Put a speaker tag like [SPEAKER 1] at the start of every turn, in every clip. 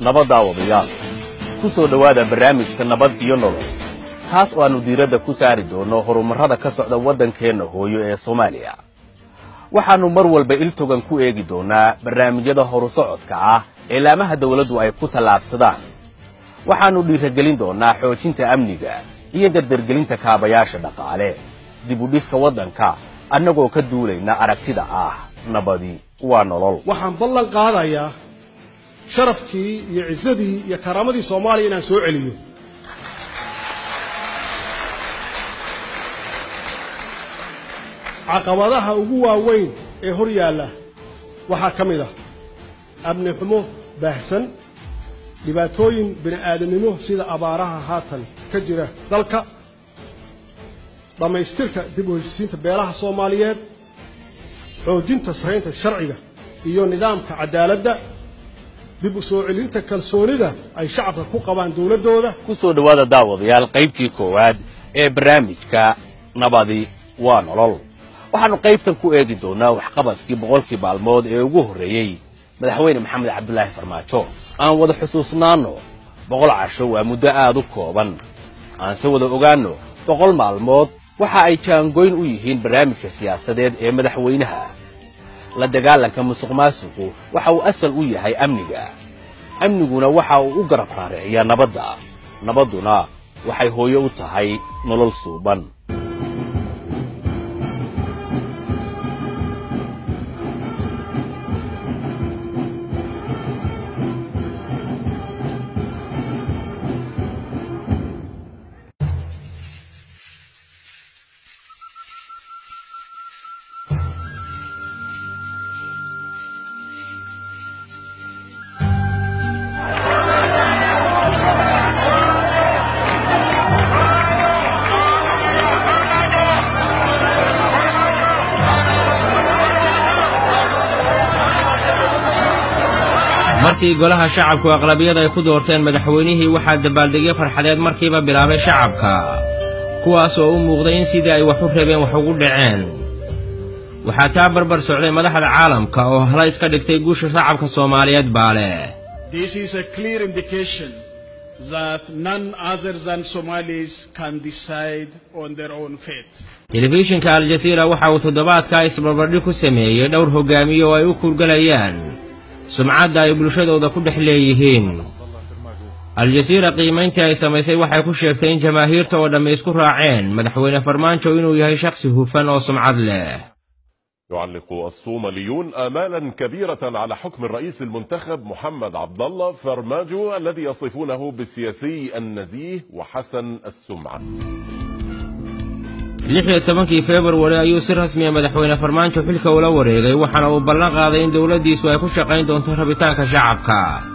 [SPEAKER 1] nabaddaa wadayaal ku soo dhowaada barnaamijka nabad iyo nolol taas oo aannu diiradda ku saari doonno horumarrada ka socda waddankeenna hooyo ee soomaaliya waxaannu mar walba iltogan ku eegi doonnaa barnaamijyada horu socodka ah ee laamaha dawladdu ay ku tallaabsadaan waxaannu dhiiragelin doonnaa xoojinta amniga iyo dardargelinta kaabayaasha dhaqaale dib u dhiska waddanka annagoo ka duulayna aragtida ah nabadi waa nolol
[SPEAKER 2] waxaan ballan qaadayaa sharafkii iyo cisadii iyo karaamadii soomaaliya inaan soo celiyo caqabadaha ugu waaweyn ee hor yaalla waxaa ka mid ah amni xumo baahsan dhibaatooyin bini aadamnimo sida abaaraha haatan ka jira dalka dhammaystirka dib u heshisiinta beelaha soomaaliyeed xoojinta saraynta sharciga iyo nidaamka cadaaladda dib u soo celinta kalsoonida ay shacabka ku qabaan dowladdooda
[SPEAKER 1] ku soo dhowaada daawadayaal qaybtii koowaad ee barnaamijka nabadi waa nolol waxaannu qaybtan ku eegi doonnaa waxqabadkii boqolkii maalmood ee ugu horreeyey madaxweyne maxamed cabdulaahi farmaajo aan wada xusuusnaanno boqol casho waa muddo aad u kooban aanse wada ogaanno boqol maalmood waxa ay jaangoyn u yihiin barnaamijka siyaasadeed ee madaxweynaha la dagaalanka musuq maasuqu waxa uu asal u yahay amniga amniguna waxa uu u garab raariciyaa nabadda nabadduna waxay hooyo u tahay nolol suuban
[SPEAKER 3] markii golaha shacabku aqlabiyada ay ku doorteen madaxweynihii waxaa dabaaldegyo farxadeed markiiba bilaabay shacabka kuwaas oo u muuqday in sidii ay wax u rabeen wax ugu dhaceen waxaa taa barbar socday madaxda caalamka oo hala iska dhigtay guusha shacabka soomaaliyeed baa leh
[SPEAKER 4] This is a clear indication that none other than Somalis can decide on their own fate.
[SPEAKER 3] telefishinka aljasiira waxa uu toddobaadkaa isbarbardhig ku sameeyey dhowr hogaamiye oo ay u kuurgalayaan sumcadda ay bulshadooda ku dhex leeyihiin aljasiira qiimayntii ay samaysay waxay ku sheegtay in jamaahiirta oo dhammi isku raaceen madaxweyne farmaajo inuu yahay shakhsi hufan oo sumcad leh
[SPEAKER 5] يعلق الصوماليون آمالا كبيرة على حكم الرئيس المنتخب محمد عبد الله فرماجو الذي يصفونه بالسياسي النزيه وحسن السمعة.
[SPEAKER 3] lix iyo tobankii februari ayuu si rasmiya madaxweyne farmaajo xilka ula wareegay waxaana uu ballan qaaday in dowladdiisu ay ku shaqayn doonto rabitaanka shacabka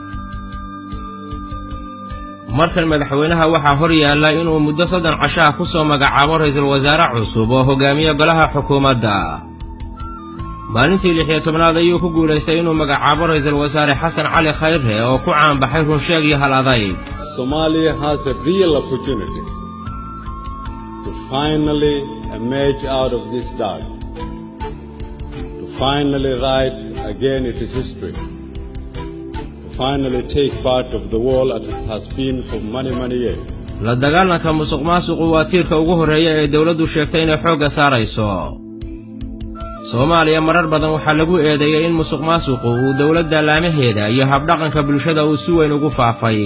[SPEAKER 3] markan madaxweynaha waxaa hor yaalla inuu muddo soddon casho ah ku soo magacaabo ra'iisul wasaare cusub oo hogaamiya golaha xukuumadda maalintii lix iyo tobnaad ayuu ku guulaystay inuu magacaabo ra'iisul wasaare xasan cali khayre oo ku caanbaxay runsheeg iyo hal adayg
[SPEAKER 6] Somalia has a real opportunity to finally emerge out of this dark, to finally write again its history, to finally take part of the world as it has been for many, many years.
[SPEAKER 3] la dagaalanka musuq maasuqu waa tiirka ugu horreeya ee dowladdu sheegtay inay xoogga saarayso soomaaliya marar badan waxaa lagu eedeeyey in musuq maasuqu uu dowladda laamaheeda iyo habdhaqanka bulshada uu si weyn ugu faafay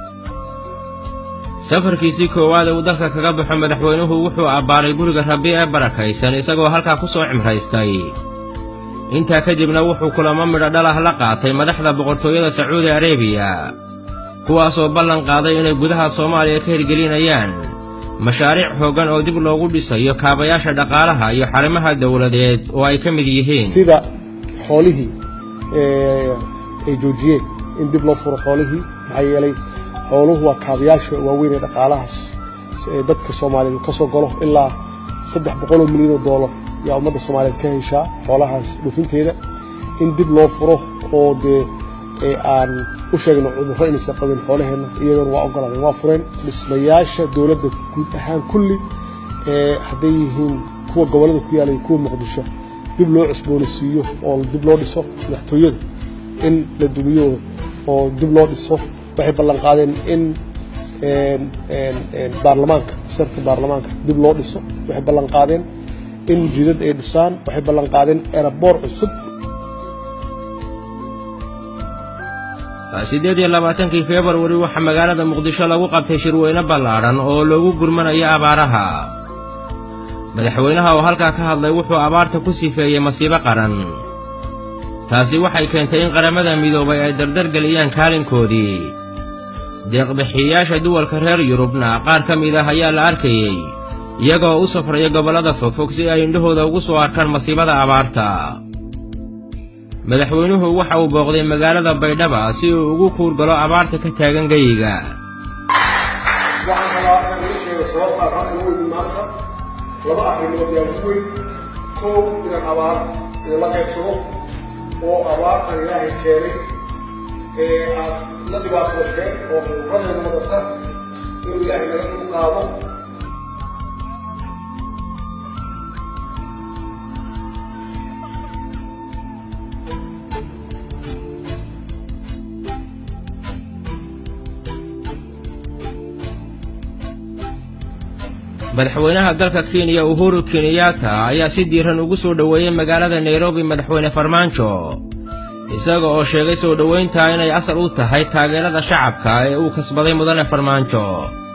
[SPEAKER 3] safarkiisii koowaad ee uu dalka kaga baxo madaxweynuhu wuxuu abbaaray guriga rabbi ee barakaysan isagoo halkaa ku soo cimraystay intaa kadibna wuxuu kulamo midho dhalah la qaatay madaxda boqortooyada sacuudi areebiya kuwaasoo ballan qaaday inay gudaha soomaaliya ka hirgelinayaan mashaariic xooggan oo dib loogu dhisayo kaabayaasha dhaqaalaha iyo xarimaha dowladeed oo ay ka mid yihiin
[SPEAKER 2] sida xoolihii ee, ay joojiyeen in dib loo furo xoolihii maxaa yeelay xooluhu waa kaabayaasha waaweyn ee dhaqaalahaas ee dadka soomaaliyeed ka soo galo ilaa saddex boqoloo milyan oo doolar yaa ummadda soomaaliyeed ka heshaa xoolahaas dhufinteeda in dib loo furo oo dee ee aan u sheegno cudurro inaysan qabin xoolaheenna iyagana waa ogolaadeen waa fureen dhismayaasha dowladda guud ahaan kulli ee hadday yihiin kuwa gobollada ku yaala iyo kuwa muqdisho dib loo cusboonaysiiyo oo dib loo dhiso madaxtooyada in la dumiyo oo dib loo dhiso waxay ballan qaadeen in baarlamaanka sarta baarlamaanka dib loo dhiso waxay ballan qaadeen in jidad ay dhisaan waxay ballan qaadeen eraboor cusub
[SPEAKER 3] siddeed iyo labaatankii februari waxaa magaalada muqdisho lagu qabtay shirweyne ballaadhan oo loogu gurmanayo abaaraha madaxweynaha oo halkaa ka hadlay wuxuu abaarta ku sifeeyey masiibo qaran taasi waxay keentay in qaramada midoobay ay dardargeliyaan kaalinkoodii deeqbixiyayaasha duwalka reer yurubna qaar ka mid ah ayaa la arkayey iyagoo u safraya gobollada fogfog si ay indhahooda ugu soo arkaan masiibada abaarta madaxweynuhu waxa uu booqday magaalada baydhaba si uu ugu kuurgalo abaarta ka taagan geyiga
[SPEAKER 2] waxaan rabaa inaan iga sheego sababta halkan u yimid maanta laba arrimood yaa ugu weyn kow inaan abaar idinla qaybsado oo abaartan ilaahay keenay ee aad la dhibaatoodeen oo quuradeeda wadata inuu ilaahay naga dul qaado
[SPEAKER 3] madaxweynaha dalka kenya uhuru kenyatta ayaa si diiran ugu soo dhoweeyey magaalada nairobi madaxweyne farmaajo isaga oo sheegay soo dhowayntaa inay asal u tahay taageerada shacabka ee uu kasbaday mudane farmaajo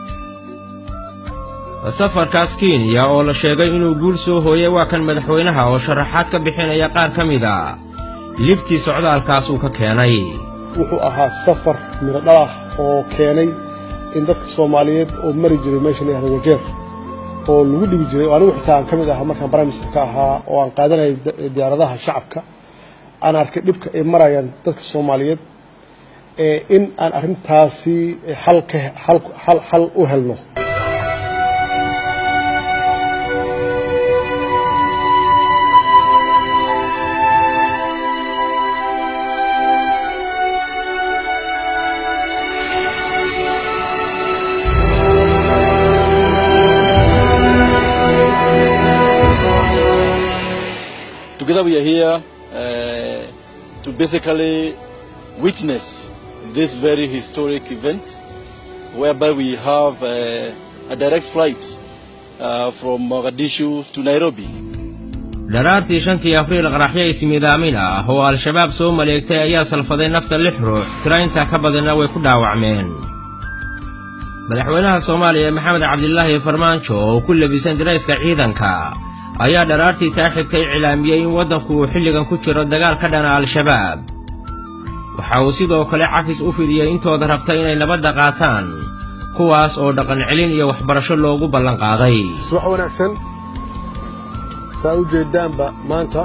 [SPEAKER 3] safarkaas kenya oo la sheegay inuu guul soo hooyay waa kan madaxweynaha oo sharaxaad ka bixinaya qaar ka mid a libtii socdaalkaas uu ka keenay
[SPEAKER 2] wuxuu ahaa safar midho dhalah oo keenay in dadka soomaaliyeed oo mari jiray meesha la yihahdo wajeer oo lagu dhibi jiray oo anigu xitaa aan ka mid ahaa markaan prime minister ka ahaa oo aan qaadanayay diyaaradaha shacabka aan arkay dhibka ay marayaan dadka soomaaliyeed in aan arrintaasi xal ka xal xal u helno
[SPEAKER 7] Together we are here uh, to basically witness this very historic event whereby we have uh, a direct flight uh, from Mogadishu to Nairobi.
[SPEAKER 3] dharaartii shantii abriil qaraxyo ismiidaamin ah oo al-shabaab soo maleegtay ayaa salfaday nafta lix ruux tira intaa ka badanna way ku dhaawacmeen madaxweynaha soomaaliya maxamed cabdilaahi farmaajo oo ku labisan dirayska ciidanka ayaa dharaartii taa xigtay cilaamiyey in waddanku uu xilligan ku jiro dagaal ka dhana al-shabaab waxa uu sidoo kale cafis u fidiyey intooda rabta inay nabadda qaataan kuwaas oo dhaqan celin iyo waxbarasho loogu ballanqaaday
[SPEAKER 2] subax wanaagsan saa u jeedaanba maanta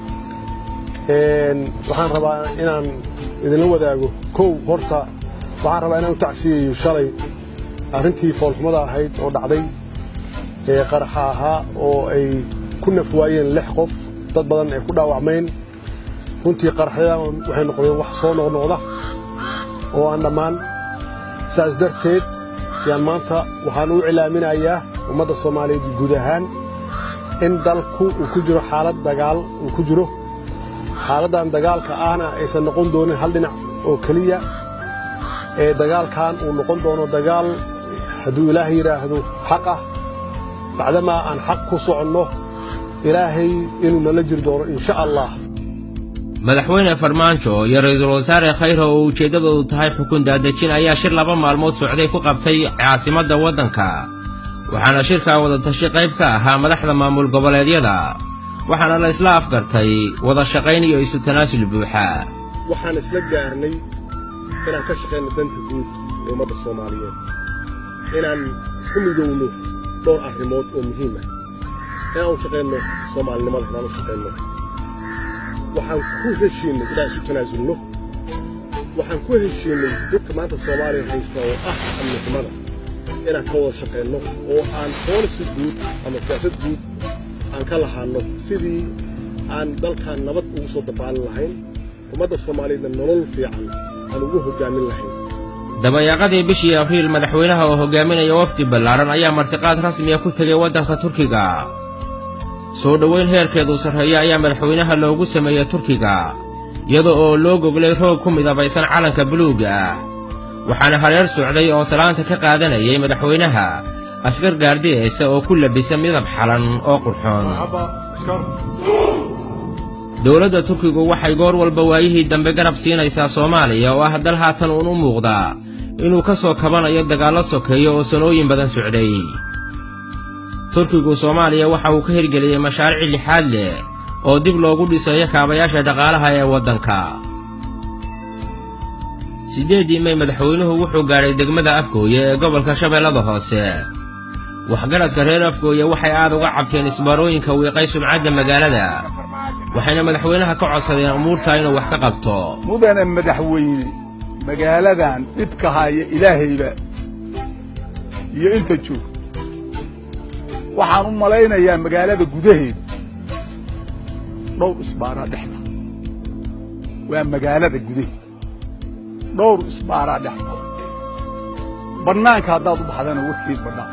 [SPEAKER 2] waxaan rabaa inaan idinla wadaago kow horta waxaan rabaa inaan u tacsiyayo shalay arrintii foolxumada ahayd oo dhacday ee qaraxa ahaa oo ay ku nafwaayeen lix qof dad badan ay ku dhaawacmeen runtii qaraxyadan waxay noqdeen wax soo noqnoqda oo aan dhammaan saas darteed yaan maanta waxaan u cilaaminayaa ummadda soomaaliyeed guud ahaan in dalku uu ku jiro xaalad dagaal uu ku jiro xaaladdan dagaalka ahna aysan noqon doonin hal dhinac oo keliya ee dagaalkan uu noqon doono dagaal hadduu ilaahay yidhaahdo xaq ah bacdamaa aan xaq ku soconno ilaahay inuu nala jiri doono insha allah
[SPEAKER 3] madaxweyne farmaajo iyo ra'iisul wasaare khayre oo ujeeddadoodu tahay xukun daadejin ayaa shir laba maalmood socday ku qabtay caasimadda waddanka waxaana shirkaa wadatashi qayb ka ahaa madaxda maamul goboleedyada waxaana la isla afgartay wada shaqayn iyo isu tanaasul buuxa
[SPEAKER 2] waxaan isla gaarnay inaan ka shaqayno danta guud ee ummadda soomaaliyeed inaan ku midowno dhowr arrimood oo muhiim ah inaan u shaqayno soomaalinimada inaan u shaqayno waxaan ku heshiinay inaan isu tanaasulno waxaan ku heshiinay dhibka maanta soomaaliya haysta oo ah amnixumada inaan ka wada shaqayno oo aan boolisi guud ama siyaasad guud aan ka lahaanno sidii aan dalkan nabad ugu soo dabaalin lahayn ummadda soomaaliyeedna nolol fiican aan ugu hoggaamin lahayn
[SPEAKER 3] dabayaaqadii bishii abriil madaxweynaha oo hogaaminaya wafdi ballaaran ayaa martiqaad rasmiya ku tegay waddanka turkiga soo dhowayn heerkeedu sarreeya ayaa madaxweynaha loogu sameeyey turkiga iyada oo loo goglay roog ku midabaysan calanka buluugga ah waxaana hareer socday oo salaanta ka qaadanayay madaxweynaha askar gaardiyeysa oo ku labisa midab xalan oo qurxoon dowladda turkigu waxay goor walba waayihii dambe garab siinaysaa soomaaliya oo ah dal haatan uun u muuqdaa inuu ka soo kabanayo dagaallo sokeeyo oo sanooyin badan socday turkigu soomaaliya waxa uu ka hirgeliyey mashaariic lixaad leh oo dib loogu dhisayo kaabayaasha dhaqaalaha ee waddanka siddeeddii mey madaxweynuhu wuxuu gaadhay degmada afgooye ee gobolka shabeellada hoose waxgaradka reer afgooye waxay aad uga cabteen isbaarooyinka wiiqay sumcadda magaalada waxayna madaxweynaha ka codsadeen umuurtaa inuu wax ka qabto
[SPEAKER 8] mudane madaxweyne magaaladan dhibka haya ilaahayba iyo inta joog waxaan u malaynayaa magaalada gudaheeda dhowr isbaaraa dhexda waa magaalada gudaheeda dhowr isbaaraa dhexda bannaanka haddaad u baxdana warkeed bannaan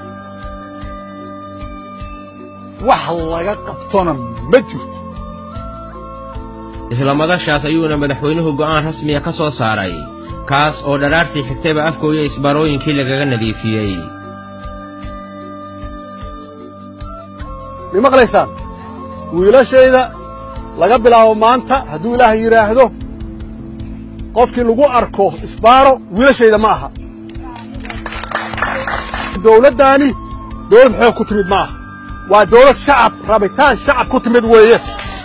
[SPEAKER 8] wax laga qabtona ma jirto
[SPEAKER 3] isla madashaas ayuuna madaxweynuhu go'aan rasmiya ka soo saaray kaas oo dharaartii xigtayba afgooya isbaarooyinkii lagaga nadiifiyey
[SPEAKER 2] ma maqlaysaan wiilashayda laga bilaabo maanta hadduu ilaahay yidhaahdo qofkii lagu arko isbaaro wiilashayda ma aha dowladdaani dowlad xoog ku timid ma aha waa dowlad shacab rabitaan shacab ku timid weeye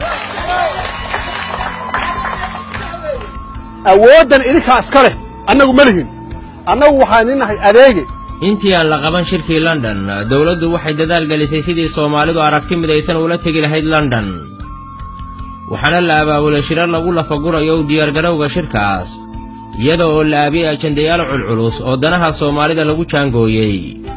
[SPEAKER 2] awooddan idinkaa iska leh annagu ma lihin annagu waxaan idinnahay adeege
[SPEAKER 3] intii aan la qaban shirkii london dowladdu waxay dadaal gelisay sidii soomaalidu aragti midaysan ula tegi lahayd london waxaana la abaabulay shirar lagu lafagurayo u diyaargarowga shirkaas iyada oo la aabiyey ajandayaal culculus oo danaha soomaalida lagu jaangooyey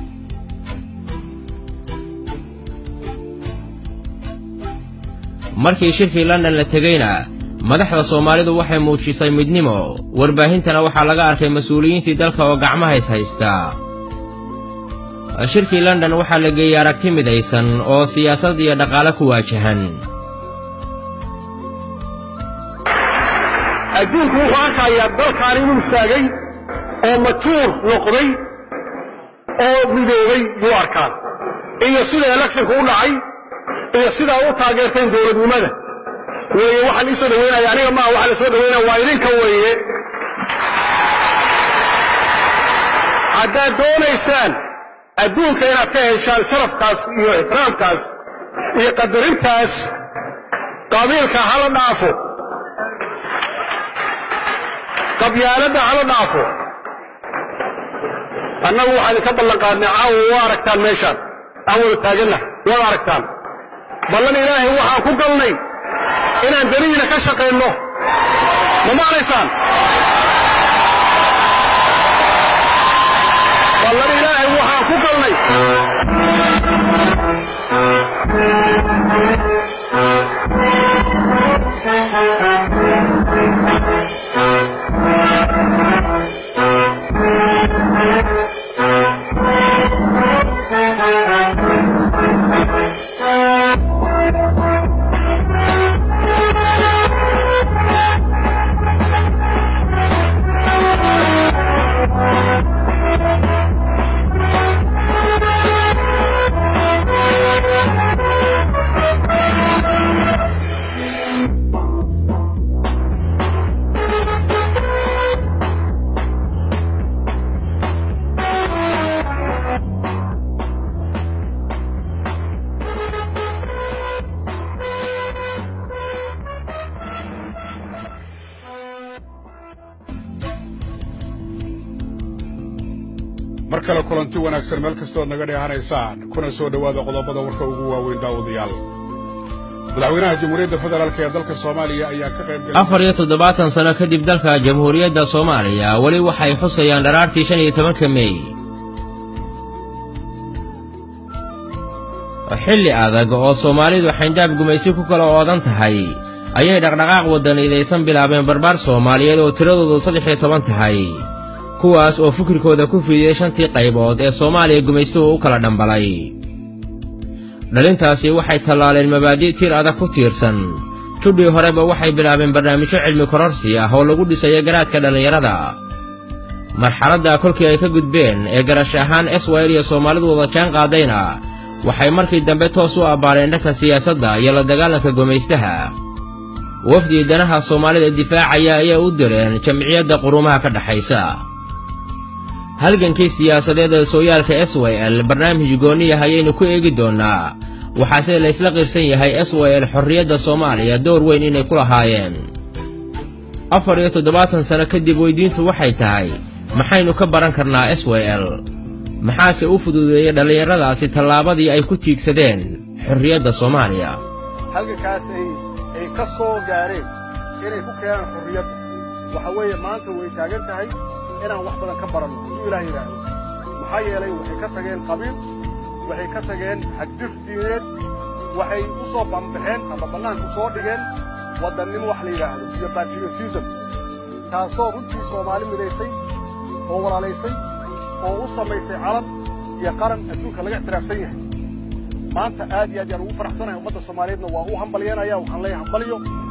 [SPEAKER 3] markii shirkii london la tegeyna madaxda soomaalidu waxay muujisay midnimo warbaahintana waxaa laga arkay mas-uuliyiintii dalka oo gacmaha is haysta shirkii london waxaa la geeyey aragti midaysan oo siyaasad iyo dhaqaale ku waajahan
[SPEAKER 2] adduunku wuxuu arkayaa dalkaan inuu istaagay oo matuur noqday oo midoobay yuu arkaa iyo sida elekshonka u dhacay iyo sidaa u taageerteen dowladnimada weeye waxaan ii soo dhaweynaya aniga maaha waxaa la soo dhaweynaya waa idinka weeye haddaad doonaysaan adduunka inaad ka heshaan sharafkaas iyo ixtiraamkaas iyo qadarintaas qabiilka hala dhaafo qabyaaladda hala dhaafo annagu waxaan idinka ballan qaadnay caawa waa aragtaan meeshaan aan wada taaganna waad aragtaan ballan ilaahay waxaan ku galnay inaan danihiina ka shaqayno ma maqlaysaan ballan ilaahay waxaan ku galnay
[SPEAKER 4] mar kale kulanti wanaagsan meel kastood naga dheehanaysaan kuna soo dhowaada qodobada warka ugu waaweyn daawadayaal madaxweynaha jamhuuriyadda federaalk ee dalka soomaaliya ayaa ka qayb
[SPEAKER 3] afar iyo toddobaatan sano kadib dalka jamhuuriyadda soomaaliya weli waxay xusayaan dharaartii shan iyo tobanka mey xilli adag oo soomaalidu xayndaab gumaysi ku kala oodan tahay ayay dhaqdhaqaaq waddanidaysan bilaabeen barbaar soomaaliyeed oo tiradoodu saddex iyo toban tahay kuwaas oo fikirkooda ku fidiyey shantii qaybood ee soomaaliya gumaystuhu u kala dhambalay dhalintaasi waxay tallaaleen mabaadi' tir adag ku tiirsan judhii horeba waxay bilaabeen barnaamijyo cilmi kororsi ah oo lagu dhisayo garaadka dhallinyarada marxaladda kolkii ay ka gudbeen ee garash ahaan eswayl iyo soomaalidu wada jaan qaadayna waxay markii dambe toos u abbaareen dhanka siyaasadda iyo la dagaalanka gumaystaha wafdii danaha soomaalida difaacaya ayay u direen jamciyadda qurumaha ka dhexaysa halgankii siyaasadeed ee sooyaalka s y l barnaamij goonniyah ayaynu ku eegi doonnaa waxaase laysla qirsan yahay s y l xorriyadda soomaaliya door weyn inay ku lahaayeen afar iyo toddobaatan sano kadib weydiintu waxay tahay maxaynu ka baran karnaa s y l maxaase u fududeeyey dhallinyaradaasi tallaabadii ay ku tiigsadeen xorriyadda soomaaliya
[SPEAKER 2] halgankaas ay ay ka soo gaareen inay ku keenaan xorriyadda waxa weeye maanta way taagan tahay inaan wax badan ka baranno hadduu ilaah yidhaahdo maxaa yeelay waxay ka tageen qabiil waxay ka tageen xadgir diineed waxay u soo bambaxeen ama bannaanku soo dhigeen waddannin wax la yidhaahdo iyo patriotism taasoo runtii soomaali midaysay oo walaalaysay oo u samaysay calan iyo qaran adduunka laga ictiraafsan yahay maanta aad iyo aad yaan ugu faraxsanahay ummadda soomaaliyeedna waa u hambalyanaya waxaan leeyahay hambalyo